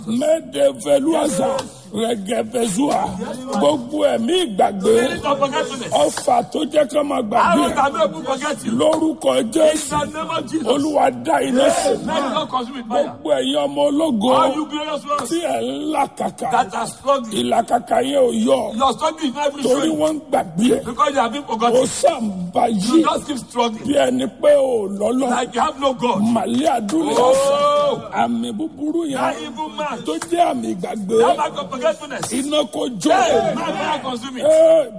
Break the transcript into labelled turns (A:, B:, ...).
A: mẹ́ẹ̀dẹ́fẹ́lúwàsà rẹ̀gẹ̀fẹ́sùà gbogbo ẹ̀mí ìgbàgbé
B: Spirit of forgetfulness.
A: ọfà tó jẹ́ ká máa gbàgbé
B: Arrow that make people forget you.
A: lórúkọ
B: In
A: jésù
B: the name of Jesus.
A: olúwa dá iná sí
B: Let it not consume with fire.
A: gbogbo ẹ̀yin ọmọ ológo
B: All you glorious ones
A: tí ẹ̀ ń làkàkà
B: that are struggling.
A: ìlàkàkà yẹn ò yọ
B: Your struggle is not even
A: torí
B: showing
A: wọ́n ń gbàgbé ẹ̀
B: because you have been
A: ó
B: forgotten.
A: sàǹbà
B: You
A: yìí
B: just keep struggling
A: bí ẹni pé ò lọ́lọ́
B: like you have no God.
A: màlẹ́ àdúrà
B: Oh,
A: àmì búburú
B: that
A: yẹn
B: evil man.
A: tó jẹ́ àmì ìgbàgbé
B: That mark of forgetfulness.
A: iná kó jó
B: Hey, man, fire consume it.
A: Ẹ,